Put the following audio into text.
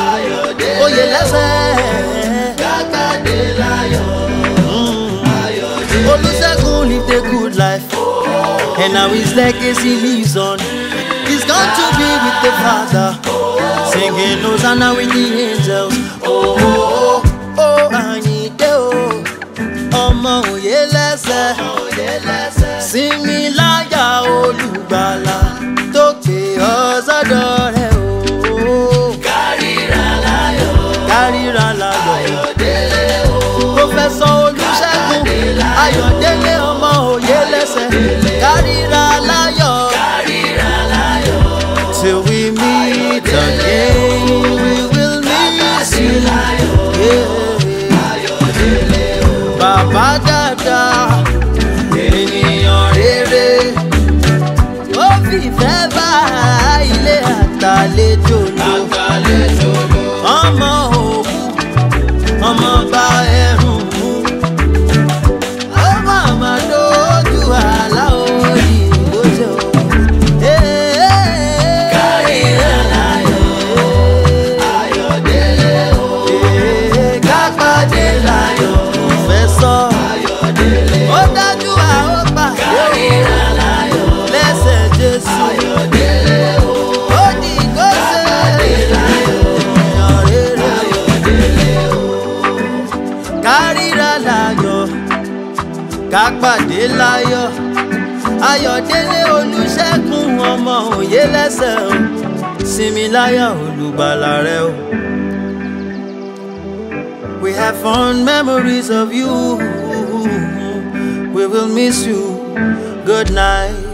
oyè lẹ́sẹ̀. Kákàdé láyọ̀. Olusegun lived a good life, and now his legacy lives on. He's gone to be with the Father, singing Hosanna with the angels. Oh, oh, oh, oh, Ayinde o, ọmọ òye lẹ́sẹ̀, sinmi láyà olùgbàlà tó pè ọ́ sọ́dọ̀ rẹ̀ o. Kárìíra láyọ̀. Kárìíra láyọ̀. Ayọ̀délé o. Prọfẹ̀sọ̀ Olúṣẹ́gun Ayọ̀délé ọmọ òye lẹ́sẹ̀ kárìíra láyọ̀ Kárìíra láyọ̀. till we meet again we will miss you. Yeah. Ayọ̀délé o. Bàbá dáadáa ènìyàn rere ó fìfẹ́ bá ilé àtàlejò lò Àgbàlejò ló. ọmọ òkú ọmọ bá ẹrùn mú ó má má lójú àlá òyìnbó jẹ o. Kárìíra láyọ̀. Ayọ̀délé o. kápádé láyọ̀ fẹ́ sọ Ayọ̀délé o. ó dájú àwọn pàdé Kárìíra láyọ̀. lẹ́sẹ̀ Jésù Ayọ̀délé o. ó di ìgbésẹ̀ ènìyàn rere. Ayọ̀délé o. kárìíra láyọ̀ kápàdé láyọ̀ ayọ̀délé olùṣègùn ọmọ òye lẹ́sẹ̀ o sinmi láyọ̀ olùgbàlà rẹ o. We have fond memories of you. We will miss you. Good night.